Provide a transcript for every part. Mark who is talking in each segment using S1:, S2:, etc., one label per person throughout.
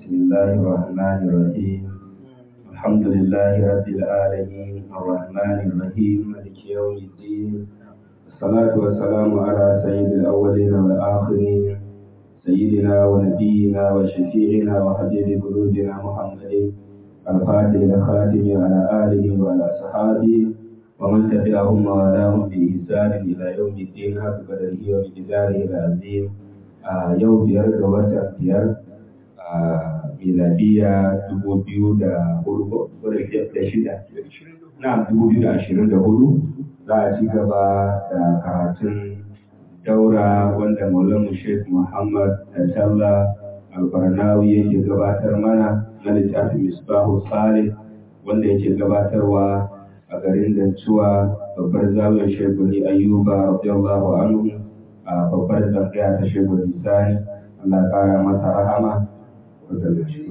S1: بسم الله الرحمن الرحيم الحمد لله رب العالمين الرحمن الرحيم مالك يوم الدين الصلاة والسلام على سيد الأولين والآخرين سيدنا ونبينا وشفيعنا وحبيب قلوبنا محمد الفاتح الخاتم على آله وعلى أصحابه ومن تبعهم ووالاهم بإحسان إلى يوم الدين حق قدره ومقداره العظيم yau biyar ga watan biyar a miladiya dubu biyu da hudu da shida na dubu biyu da ashirin da hudu za a ci gaba da karatun daura wanda maulamu sheikh muhammad sallah albarnawi yake gabatar mana na littafin misbahu salih wanda yake gabatarwa a garin dancuwa babbar zawiyar shekuli ayyuba radiyallahu anhu a babbar tsangaya ta shekul lisani Allah kara masa rahama wadda da shi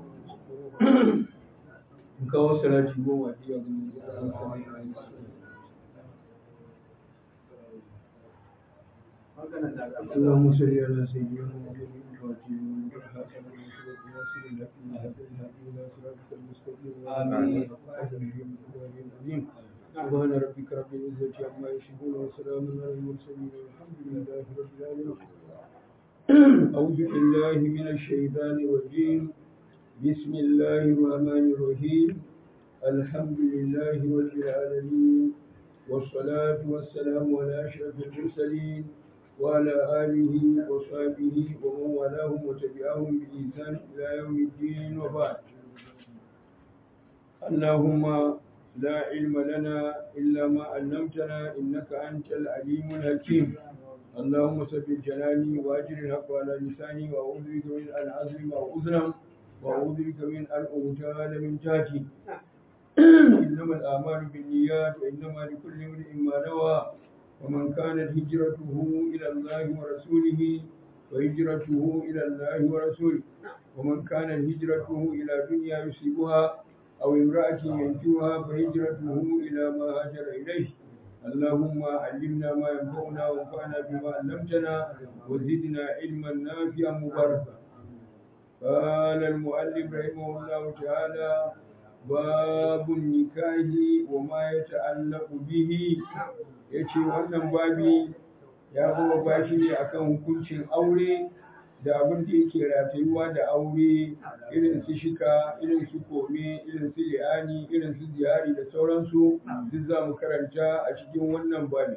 S2: kawo salati goma iya gudu اللهم صل على سيدنا محمد آمين سبحان ربك رب العزة عما يصفون وسلام على المرسلين والحمد لله رب العالمين أعوذ بالله من الشيطان الرجيم بسم الله الرحمن الرحيم الحمد لله رب العالمين والصلاة والسلام على أشرف المرسلين وعلى آله وصحبه ومن والاهم وتبعهم بإحسان إلى يوم الدين وبعد اللهم لا علم لنا إلا ما علمتنا إنك أنت العليم الحكيم اللهم ثبت جناني وأجر الحق على لساني وأعوذ بك من أن أظلم أو أظلم وأعوذ بك من أن أغتال من جهتي إنما الأعمال بالنيات وإنما لكل امرئ ما نوى ومن كانت هجرته إلى الله ورسوله وهجرته إلى الله ورسوله ومن كانت هجرته إلى دنيا يصيبها أو امرأة ينجوها فهجرته إلى ما هاجر إليه اللهم علمنا ما ينفعنا وانفعنا بما علمتنا وزدنا علما نافعا مباركا قال المؤلف رحمه الله تعالى باب النكاح وما يتعلق به yace wannan babi ya zama bashi ne akan hukuncin aure da abin da yake ratayuwa da aure irin su shika irin su kome irin su li'ani irin su ziyari da sauransu duk za mu karanta a cikin wannan babi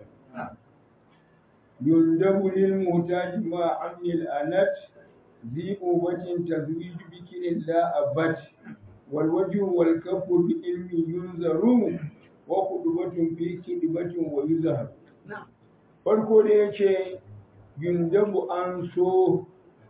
S2: yundabu lil mutaji ma amnil anat zi ubatin tazwij bikirin la abat wal wajhu wal kafu bi ilmi yunzaru wa kudubatun fi kidibatin wa yuzhar farko da yace yundabu an so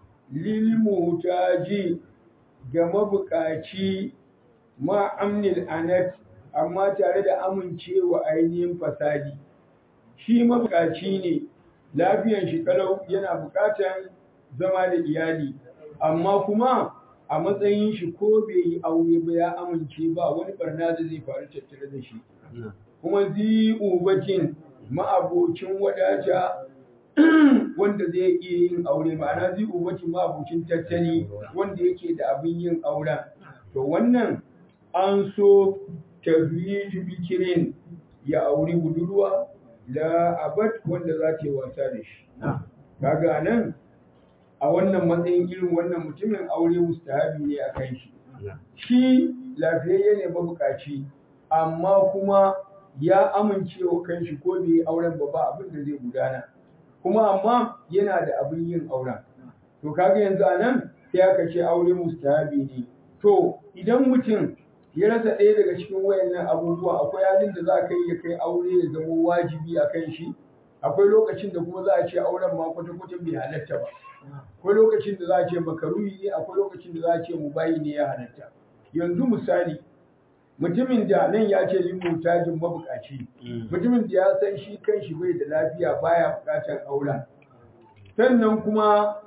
S2: lilmutaji ga mabukaci ma amnil anat amma tare da amincewa ainihin fasadi shi mabukaci ne lafiyan shi kalau yana bukatan zama da iyali amma kuma a matsayin shi ko bai yi aure ba ya amince ba wani barna da zai faru tattare da shi kuma zi ubatin ma'abocin wadata wanda zai iya yin aure ma'ana zai umarci ma'abucin tattali wanda yake da abin yin auren to wannan an so tazwiju bikirin ya auri budurwa da abad wanda za ta yi wasa da shi kaga nan a wannan matsayin irin wannan mutumin aure mustahabi ne a kan shi shi lafiyayye ne mabukaci amma kuma ya amince wa kanshi ko bai yi auren ba ba abin da zai gudana kuma amma yana da abin yin auren to kaga yanzu a nan sai aka ce aure mustahabi ne to idan mutum ya rasa ɗaya daga cikin wayannan abubuwa akwai halin da za ka yi ya kai aure ya zama wajibi a kan shi akwai lokacin da kuma za a ce auren ma kwata-kwata bai halatta ba akwai lokacin da za a ce makaruhi ne akwai lokacin da za a ce mubayi ne ya halatta yanzu misali mutumin da nan ya ce yin mutajin mabukaci mutumin da ya san shi kan shi bai da lafiya baya bukatar auren sannan kuma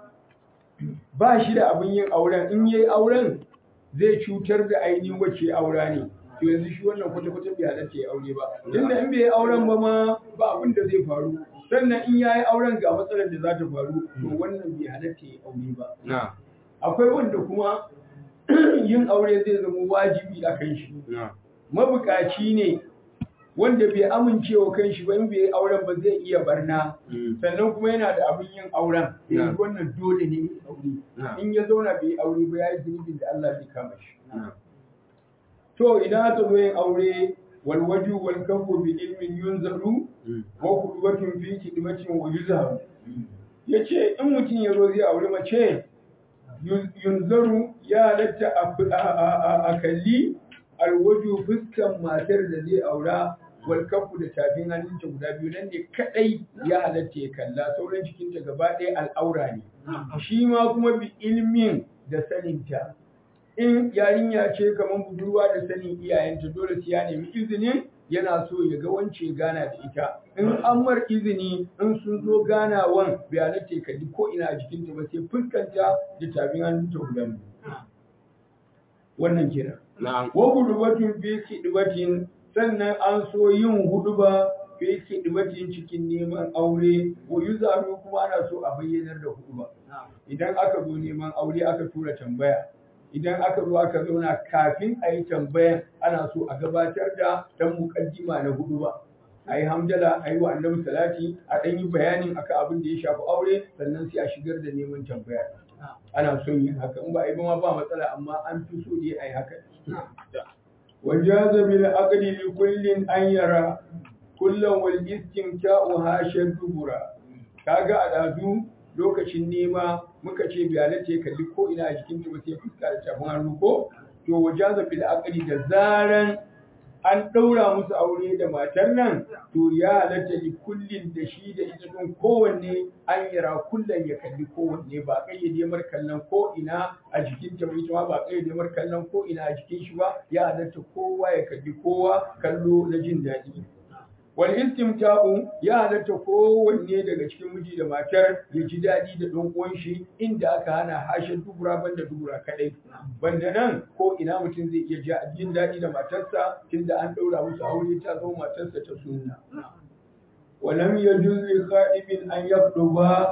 S2: ba shi da abin yin auren in yayi auren zai cutar da ainihin wacce aura ne to yanzu shi wannan kwata-kwata bai halatta ya aure ba tunda in bai yi auren ba ma ba abin da zai faru sannan in yayi auren ga matsalar da za ta faru to wannan bai halatta ya aure ba
S1: na
S2: akwai wanda kuma yin aure zai zama wajibi a kan shi mabukaci ne wanda bai amincewa kan shi ba in bai auren ba zai iya barna sannan kuma yana da abin yin auren yanzu wannan dole ne ya aure in ya zauna bai aure ba ya yi zunubin da Allah zai kama shi to idan aka zo yin aure wal waju wal kafu bi ilmin yunzaru wa qudwatun fi kidmatin wa yuzharu yace in mutum ya zo zai aure mace yunzaru ya halatta a kalli alwaju fuskan matar da zai aura wal kafu da tafin hannunta guda biyu nan ne kadai ya halatta ya kalla sauran cikinta gaba ɗaya al'aura ne shi ma kuma bi ilmin da saninta in yarinya ce kamar budurwa da sanin iyayenta dole sai ya nemi izinin yana so ya ga wance gana da ita in an mar izini in sun zo ganawan bai halatta ya kalli ko ina a jikinta ba sai fuskanta da tafin hannunta guda biyu wannan kenan wa hudubatun fi kidibatin sannan an so yin huduba fi kidibatin cikin neman aure wa yuzaru kuma ana so a bayyanar da huduba idan aka zo neman aure aka tura tambaya idan aka zo aka zauna kafin a yi tambayan ana so a gabatar da dan mukaddima na huduba a yi hamdala a yi wa annabi salati a ɗan yi bayanin akan abin da ya shafi aure sannan sai a shigar da neman tambaya ana son yin haka in ba a yi ba ma ba matsala amma an fi so dai a yi haka وجاز بالعقد لكل أن يرى كل والاستمتاع هاشا دبرا kaga a dazu lokacin nema muka ce bai ce kalli ko ina a jikin ta ba sai fuska da tafin hannu ko to wajaza bil aqli da zaran an daura musu aure da matar nan to ya halatta li kullin da shi da ita don kowanne an yara kullum ya kalli kowanne ba kayyade mar kallon ko ina a jikin ta ita ma ba kayyade mar kallon ko ina a jikin shi ba ya halatta kowa ya kalli kowa kallo na jin daɗi wal istimta'u ya halatta kowanne daga cikin miji da matar ya ji daɗi da ɗan uwan shi inda aka hana hashin dubura banda dubura kadai banda nan ko ina mutum zai iya jin daɗi da matarsa tunda an ɗaura musu aure ta zama matarsa ta sunna ولم يجوز لخائب أن يخطب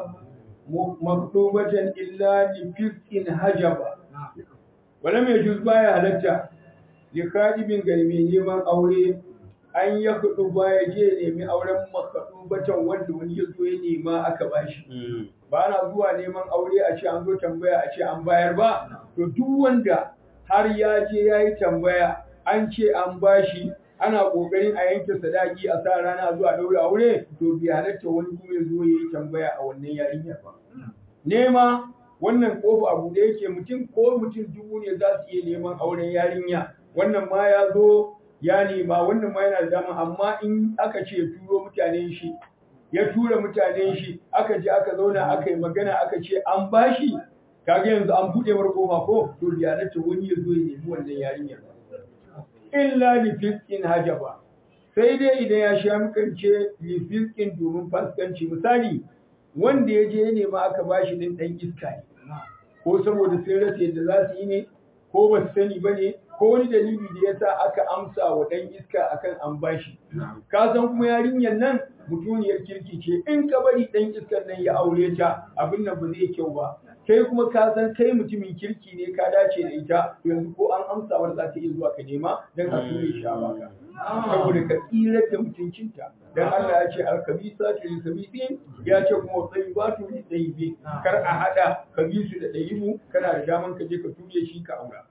S2: مكتوبة إلا لفسق هجب ولم يجوز بايا هلتا لخائب غرمي نيمان أولي an ya kudu ba ya je nemi auren makaɗu batan wanda wani ya zo ya nema aka bashi ba na zuwa neman aure a ce an zo tambaya a ce an bayar ba to duk wanda har ya je ya yi tambaya an ce an bashi ana kokarin a yanke sadaki a sa rana zuwa daura aure to bi halatta wani kuma ya zo ya yi tambaya a wannan yarinya ba nema wannan kofa abu da yake mutum ko mutum dubu ne za su iya neman auren yarinya wannan ma ya zo ya nema wannan ma yana da dama amma in aka ce turo mutanen shi ya tura mutanen shi aka je aka zauna aka yi magana aka ce an bashi kaga yanzu an buɗe mar kofa ko to bi halatta wani ya zo ya nemi wannan yarinyar ba illa li fiskin hajaba sai dai idan ya sha mukance li fiskin domin faskanci misali wanda ya je nema aka bashi din dan iska ne ko saboda sun rasa yadda za su yi ne ko ba su sani ba ne ko wani dalili da ya sa aka amsa wa dan iska akan an bashi ka san kuma yarinyar nan mutuniyar kirki ce in ka bari dan iskar nan ya aure ta abin nan ba zai kyau ba kai kuma ka san kai mutumin kirki ne ka dace da ita yanzu ko an amsa war za ta iya zuwa ka nema dan a ture shi a baka saboda ka tsira da mutuncinta dan Allah ya ce al-khabisatu lil khabisin ya ce kuma tayyibatu lil tayyibin kar a hada kabisu da tayyibu kana da daman ka je ka ture shi ka aura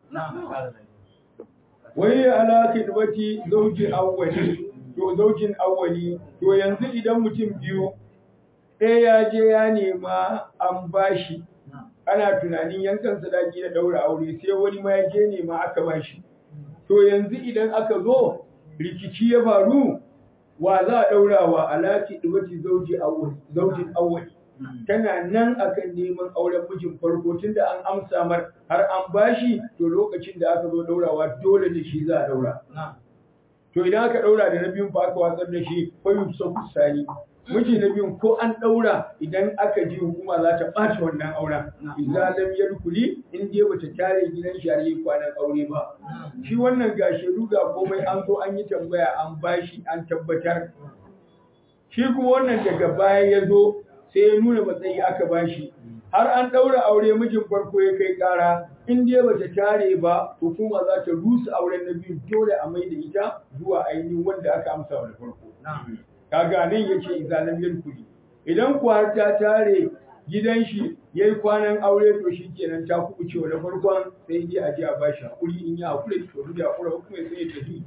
S2: wai ala khidmati zawji awwali to zaujin awwali to yanzu idan mutum biyu ɗaya ya je ya nema an bashi ana tunanin yankan sadaki da daura aure sai wani ma ya je nema aka bashi to yanzu idan aka zo rikici ya faru wa za a daura wa alaki dubati zauji awwali zaujin awwali tana nan akan neman auren mijin farko tunda an amsa mar har an bashi to lokacin da aka zo daurawa dole da shi za a daura to idan aka daura da na biyun fa aka watsar da shi fa yusafu sani miji na biyun ko an daura idan aka ji hukuma za ta ɓaci wannan auren idza lam yadkhuli in dai bata tare gidan shi har yi kwanan aure ba shi wannan ga shedu ga komai an zo an yi tambaya an bashi an tabbatar shi kuma wannan daga baya ya zo sai ya nuna matsayi aka bashi har an daura aure mijin farko ya kai kara in dai bata tare ba hukuma za ta rusa auren na biyu dole a mai da ita zuwa ainihin wanda aka amsa wa da farko kaga nan yace izalam kudi idan ku har ta tare gidan shi yayi kwanan aure to shikenan ta kubuce wa da farkon sai dai a je a bashi hakuri in ya hakuri to duk ya hakura kuma sai ya tafi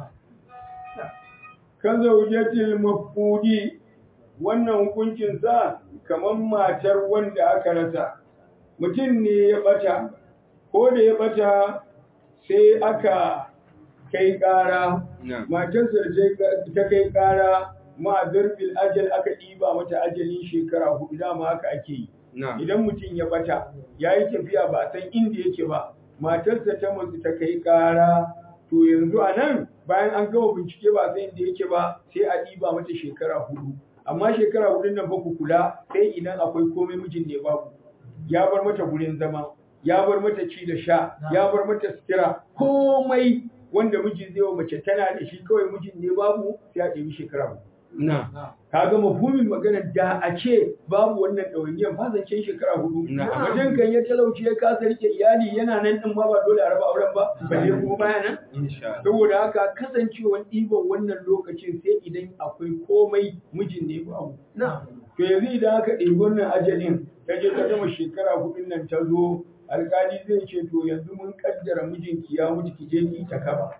S2: kan zaujatil mafqudi wannan hukuncin sa kamar matar wanda aka rasa mutum ne ya bata ko da ya bata sai aka kai ƙara matarsa ta kai ƙara ma'azir bil ajal aka ɗiba mata ajalin shekara hudu dama haka ake yi idan mutum ya bata ya yi tafiya ba san inda yake ba matarsa ta mutu ta kai ƙara to yanzu a nan bayan an gama bincike ba san inda yake ba sai a ɗiba mata shekara hudu amma shekara hudun nan ba ku kula sai idan akwai komai mijin ne babu ya bar mata gurin zama ya bar mata ci da sha ya bar mata sutura komai wanda miji zai wa mace tana da shi kawai mijin ne babu sai a ɗebi shekara hudu
S1: na
S2: kaga mafhumin magana da a ce babu wannan ɗawainiyar ba zancen shekara hudu
S1: Na'am.
S2: wajen kan ya talauci ya kasa rike iyali yana nan din ma ba dole a raba auren ba balle kuma baya nan
S1: insha Allah
S2: saboda haka kasancewar ɗiban wannan lokacin sai idan akwai komai mijin ne babu to yanzu idan aka ɗebi wannan ajalin ta je ta gama shekara hudun nan ta zo alƙali zai ce to yanzu mun kaddara mijinki ya mutu ki je ki ta kaba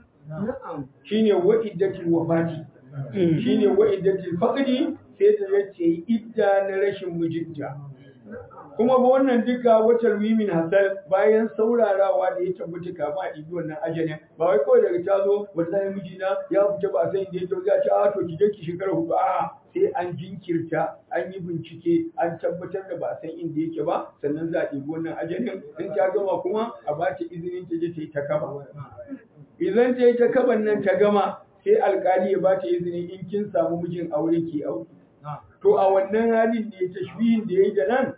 S2: shine wa'iddatul wafati shine wa'iddatul faqdi sai ta yace idda na rashin mijinta kuma ba wannan duka watar wimin hasal bayan saurarawa da ya tabbata kafin a ɗibi wannan ajalin ba wai kawai daga ta zo wallahi mijina ya fita ba sai inda ya to ya ce a to ki je ki shekara hudu a sai an jinkirta an yi bincike an tabbatar da ba san inda yake ba sannan za a ɗibi wannan ajalin in ta gama kuma a ba ta izinin ta je ta yi ta kaba idan ta yi ta kaban nan ta gama sai alkali ya ba ta izini in kin samu mijin aure ki aure to a wannan halin ne tashbihin da ya yi da nan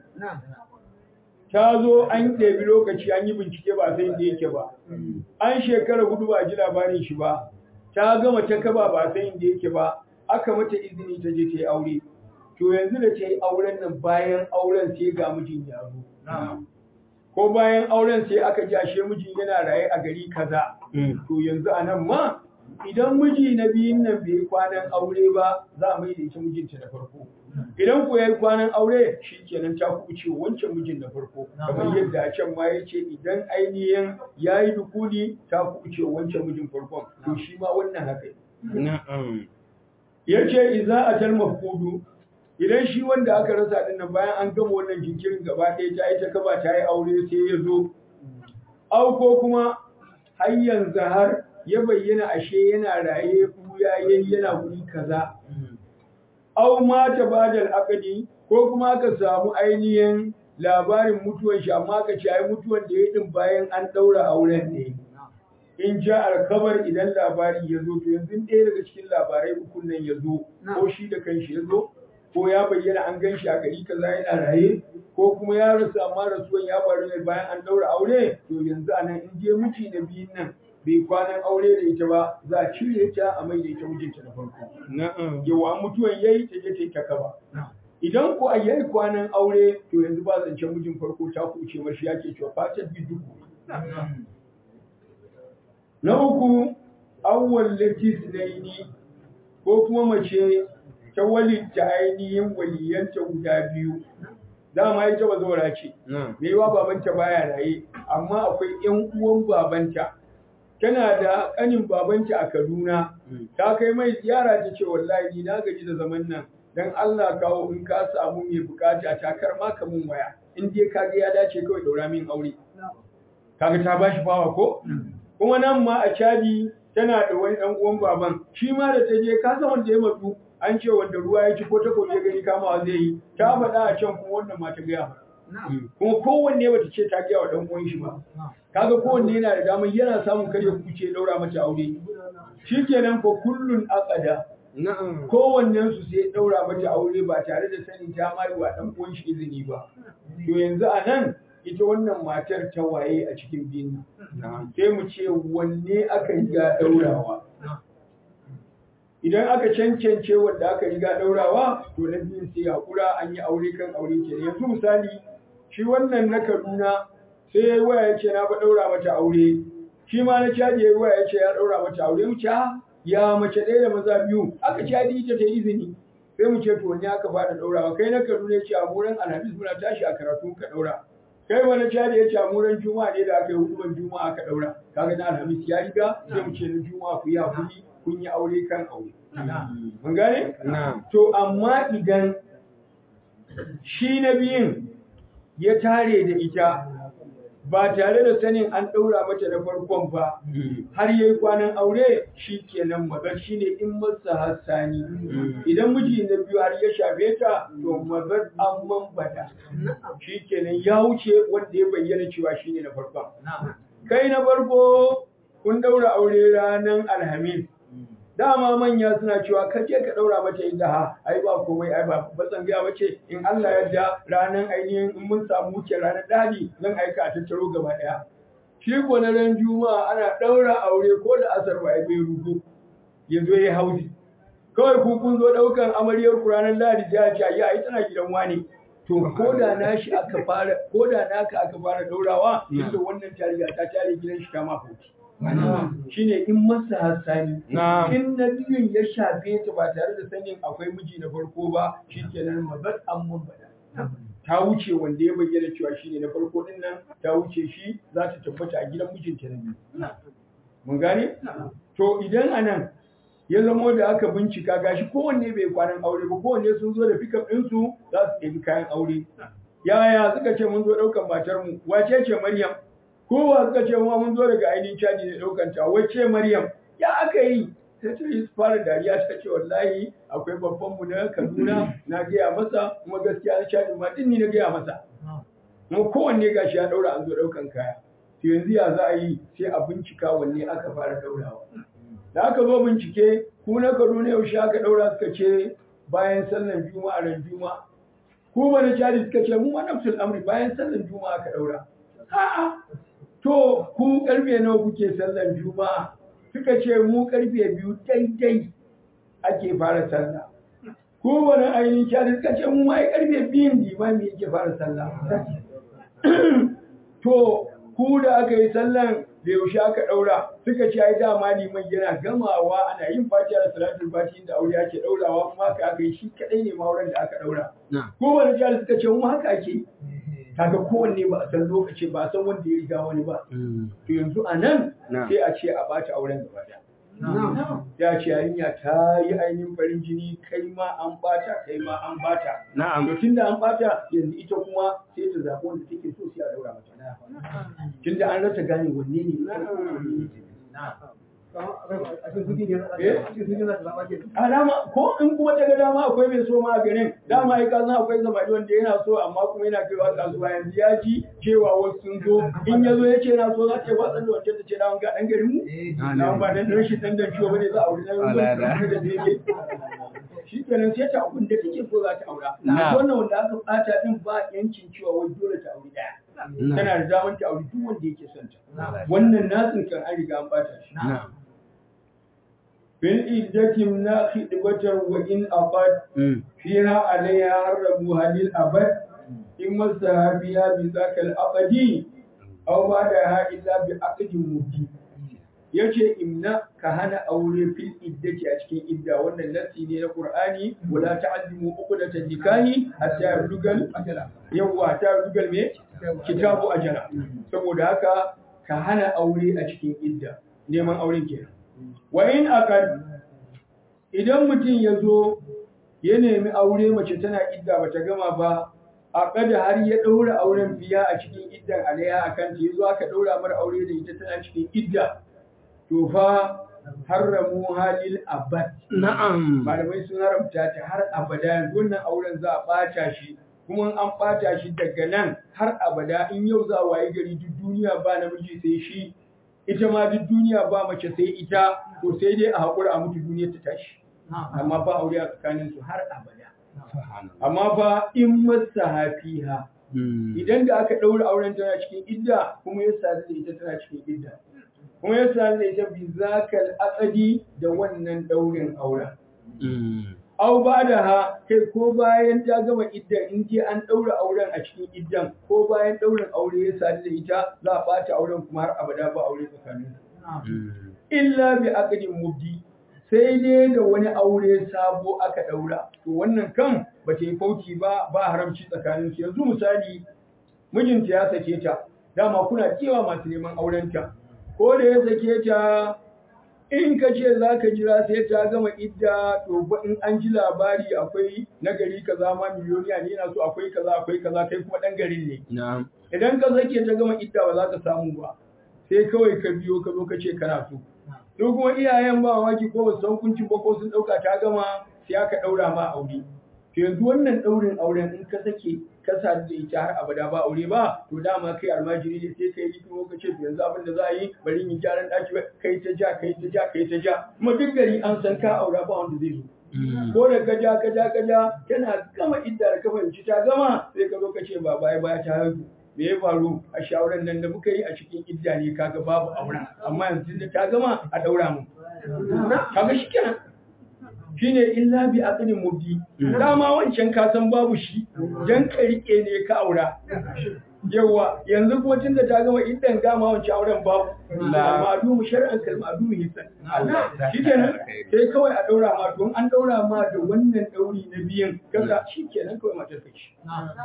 S2: ta zo an ɗebi lokaci an yi bincike ba sai inda yake ba an shekara hudu ba a ji labarin shi ba ta gama ta kaba ba sai inda yake ba aka mata izini ta je ta yi aure to yanzu da ta yi auren nan bayan auren sai ga mijin ya zo ko bayan auren sai aka ji ashe mijin yana raye a gari kaza to yanzu a nan ma idan miji na biyun nan bai yi kwanan aure ba za a mai da ita mijinta na farko idan ko ya yi kwanan aure shi kenan ta kuce wancan mijin na farko kamar yadda a can ma ya ce idan ainihin ya yi dukuli ta kuce wancan mijin farkon to shi ma wannan haka ne.
S1: na'am
S2: ya ce iza a tal mafkudu idan shi wanda aka rasa din nan bayan an gama wannan jinkirin gaba ɗaya ta yi ta kaba ta yi aure sai ya zo au ko kuma har yanzu har ya bayyana ashe yana raye buya yayi yana guri kaza au mata badal akadi ko kuma aka samu ainihin labarin mutuwan shi amma aka ce ai mutuwan da ya din bayan an daura auren ne in ja alkabar idan labari ya zo to yanzu ɗaya daga cikin labarai ukun nan ya zo ko shi da kanshi ya zo ko ya bayyana an gan shi a gari kaza yana raye ko kuma ya rasu amma rasuwan ya faru ne bayan an daura aure to yanzu anan in je miji na biyun nan bai kwanan aure da ita ba za a cire ta a mai da ita mijinta na farko
S1: na'am
S2: yawa mutuwan yayi ta je ta yi ta kaba idan ko a yayi kwanan aure to yanzu ba zancen mijin farko ta kuce mashi yake cewa fatar bi duku na uku awwal latis naini ko kuma mace ta walitta ainihin waliyanta guda biyu dama ita ba zaura ce
S1: na'am
S2: me yawa babanta baya raye amma akwai ƴan uwan babanta tana da ƙanin babanta a Kaduna ta kai mai ziyara ta ce wallahi ni na gaji da zaman nan dan Allah kawo in ka samu mai bukata ta kar ma ka mun waya in dai ka ga ya dace kawai daura min aure kaga ta bashi bawa ko kuma nan ma a Chadi tana da wani dan uwan baban shi ma da ta je ka san wanda ya matsu an ce wanda ruwa ya ci ko ta ya gani kamawa zai yi ta faɗa a can kuma wannan ma ta gaya mata kuma kowanne bata ce ta gaya wa dan uwan shi ba kaga kowanne yana da damar yana samun kare kuce daura mata aure shikenan ko kullun aqada
S1: na'am
S2: kowannen su sai daura mata aure ba tare da sanin ta mai wa dan uwan shi izini ba to yanzu a nan ita wannan matar ta waye a cikin biyun
S1: na'am
S2: sai mu ce wanne aka riga daurawa idan aka cancance wanda aka riga daurawa to na biyun sai hakura an yi aure kan aure ke yanzu misali shi wannan na Kaduna sai ya yi waya ya ce na ba ɗaura mata aure shi ma na caji ya yi waya ya ce ya ɗaura mata aure mu ce ya mace ɗaya da maza biyu aka caji ita ta izini sai mu ce to wani aka fara ɗaurawa kai na kaduna ya ce a muran alhamis muna tashi a karatu ka ɗaura kai wani caji ya ce a muran juma'a ne da aka yi huduban juma'a aka ɗaura kaga na alhamis ya riga sai mu ce na juma'a ku yi hakuri kun yi aure kan aure mun gane to amma idan shi na biyun ya tare da ita ba tare da sanin an ɗaura mata na farkon ba har ya yi kwanan aure shi kenan mazar shi ne in masa hassani idan miji na biyu har ya shafe ta to mazar an mambata shi kenan ya wuce wanda ya bayyana cewa shi ne na farkon kai na farko kun ɗaura aure ranar alhamis dama manya suna cewa ka je ka daura mata inda ha ai ba komai ai ba batsan gaya bace in Allah ya da ranan ainihin in mun samu wuce ranar dadi zan aika a tattaro gaba daya shi ko na ran juma'a ana daura aure ko da asar ba bai rugo ya zo ya hausi kawai ku kun zo daukan amaryar ku ranar ladi ya ce ya ai tana gidan wani to ko da nashi aka fara ko da naka aka fara daurawa inda wannan tarihi ta tare gidan shi ta ma hauti shine in masa hassani in na biyun ya shafe ta ba tare da sanin akwai miji na farko ba shikenan mazat an bada ta wuce wanda ya bayyana cewa shine na farko din nan ta wuce shi za ta tabbata a gidan mijinta na biyu mun gane to idan anan ya zamo da aka bincika gashi kowanne bai kwanan aure ba kowanne sun zo da pickup ɗinsu za su ɗebi kayan aure yaya suka ce mun zo ɗaukan matar mu wace ce maryam kowa suka ce ma mun zo daga ainihin caji da ɗaukan ta wacce Maryam ya aka yi sai ta yi fara dariya ta ce wallahi akwai babban mu na Kaduna na gaya masa kuma gaskiya na caji ma din ni na gaya masa kuma kowanne gashi ya ɗaura an zo ɗaukan kaya to yanzu ya za a yi sai a bincika wanne aka fara ɗaurawa da aka zo bincike ku na Kaduna yaushe aka ɗaura suka ce bayan sallan juma'a ran juma'a ku ba na caji suka ce mu ma nafsul amri bayan sallan juma'a aka ɗaura a'a To, ku karfe nawa kuke sallar Juma'a? Suka ce mu karfe biyu daidai ake fara sallah. Ku wani ainihin shari suka ce mu ma karfe biyun limami yake fara sallah. To, ku da aka yi sallan da yaushe aka ɗaura suka ce ai dama liman yana gamawa ana yin fatiha da salatul fati da aure ake ɗaurawa kuma haka aka yi shi kaɗai ne mauren da aka ɗaura. Ko wani shari suka ce mu haka ake kaga kowanne ba a san lokaci ba a san wanda ya riga wani ba to yanzu a nan sai a ce a bata auren gaba da ya ce yarinya ta yi ainihin farin jini kai ma an bata kai ma an bata to tunda an bata yanzu ita kuma sai ta zaɓi wanda take so sai a daura mata tunda an rasa gane wanne ne a dama ko in kuma ta ga dama akwai mai so ma a garin dama ai kasan akwai zamani wanda yana so amma kuma yana kaiwa kasuwa yanzu ya ji cewa wasu sun zo in ya zo ya ce na so za ta yi watsan da wancan ta ce na ga dan garin mu na ba dan rashin dan dan ciwo bane za a aure na da daidai shi kenan sai ta abin da take so za ta aura wannan wanda aka bata din ba yancin cewa wai dole ta aure daya tana da damar ta aure duk wanda yake son ta wannan nasin kan an riga an bata shi fil iddatin na khidbatar wa in aqad fiha alayha harabu halil abad in masahabiya bi zakal aqdi aw ba da ha illa bi aqdin mubin yace imna ka hana aure fil iddati a cikin idda wannan nassi ne na qur'ani wala ta'zimu uqdatan nikahi hatta yablugal ajala yawa ta yablugal me kitabu ajala saboda haka ka hana aure a cikin idda neman auren kenan wa in akad idan mutum ya zo ya nemi aure mace tana idda bata gama ba akada har ya ɗaura auren biya a cikin iddan alaiha akan ta yazo aka ɗaura mara aure da ita tana cikin idda to fa haramu halil abad
S3: Na'am.
S2: malamai sun haramta ta har abada yanzu wannan auren za a ɓata shi kuma an ɓata shi daga nan har abada in yau za a waye gari duk duniya ba namiji sai shi ita ma duk duniya ba mace sai ita to sai dai a haƙura a mutu duniya ta tashi amma ba aure a tsakanin su har abada amma fa in masa hafiha idan da aka ɗaura auren tana cikin idda kuma ya sadu da ita tana cikin idda kuma ya sadu da ita bi zakal aqdi da wannan ɗaurin auren au ba da ha kai ko bayan ta gama iddan in je an ɗaura auren a cikin iddan ko bayan ɗaurin aure ya sadu da ita za a ɓata auren kuma har abada ba aure tsakanin illa bi aqdin mubdi sai dai da wani aure sabo aka ɗaura to wannan kan ba ta yi fauki ba ba haramci tsakanin su yanzu misali mijinta ya sake ta dama kuna cewa masu neman aurenta ko da ya sake ta in ka ce za ka jira sai ta gama idda to in an ji labari akwai na gari kaza ma miliyoniya ne yana so akwai kaza akwai kaza kai kuma dan garin ne idan ka sake ta gama idda ba za ka samu ba sai kawai ka biyo ka zo ka ce kana so to kuma iyayen ba waki ko ba san kunci ba ko sun dauka ta gama sai aka daura ma aure to yanzu wannan daurin auren in ka sake ka sadu da ita har abada ba aure ba to dama kai almajiri ne sai kai hikimo ka ce to yanzu abin da za a yi bari in gyaran daki kai ta ja kai ta ja kai ta ja kuma duk gari an san ka aura ba wanda zai zo ko da ka ja ka ja ka ja tana gama idda da ka fahimci ta gama sai ka zo ka ce ba baya baya ta haihu me ya faru a shawaran nan da muka yi a cikin idda ne kaga babu auren amma yanzu da ta gama a daura mu kaga shikenan shine illa bi aqdin mubdi dama wancan ka san babu shi dan ka rike ne ka aura yawa yanzu kuma tunda ta gama idan gama wancan auren babu ma'adu mu shar'an kalmadu mu hisan shikenan sai kawai a daura ma don an daura ma da wannan dauri na biyan kaga shikenan kawai matar ka ci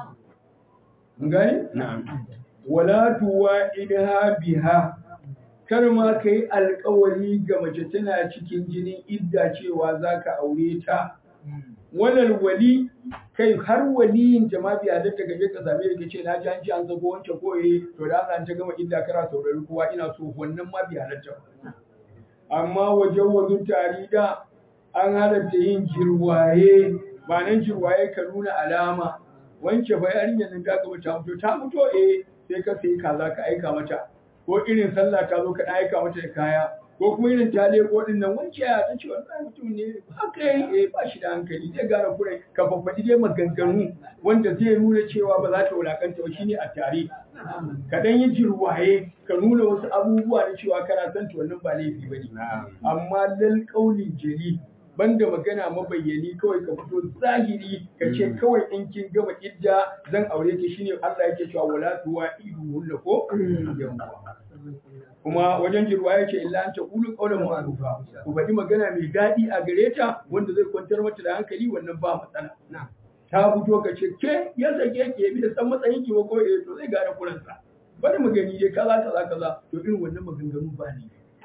S2: gani wala tuwa idha biha kar ma ka yi alkawari ga mace tana cikin jinin idda cewa za ka aure ta wannan wali kai har waliyin ta ma biya da daga je ka same da ce na ji an ci an zago wancan koyi to da Allah ta gama idda kara saurari kowa ina so wannan ma biya halatta amma wajen wazu tarida an halatta yin jirwaye ba nan jirwaye ka nuna alama wance fa yarinyar nan ta gaba ta mutu ta mutu eh sai ka sai kaza ka aika mata ko irin sallah ta zo ka aika mata da kaya ko kuma irin ta leko din nan wance ya ta ce wannan mutum ne haka yi eh ba shi da hankali zai gara kurai ka faffadi dai maganganu wanda zai nuna cewa ba za ta wulakanta ba shine a tare ka dan yi jirwaye ka nuna wasu abubuwa na cewa kana son ta wannan ba laifi bane amma lal qaulin jali banda magana mabayyani kawai ka fito zahiri ka ce kawai in kin gama idda zan aure ki shine Allah yake cewa wala tuwa idu ko kuma wajen jirwa ya ce illa an ta kulu qawlan ma'rufa ku faɗi magana mai daɗi a gare ta wanda zai kwantar mata da hankali wannan ba matsala ta fito ka ce ke ya sake ke bi da san matsayin ki ko eh to zai gane kuransa bari mu gani dai kaza kaza kaza to irin wannan maganganu ba ne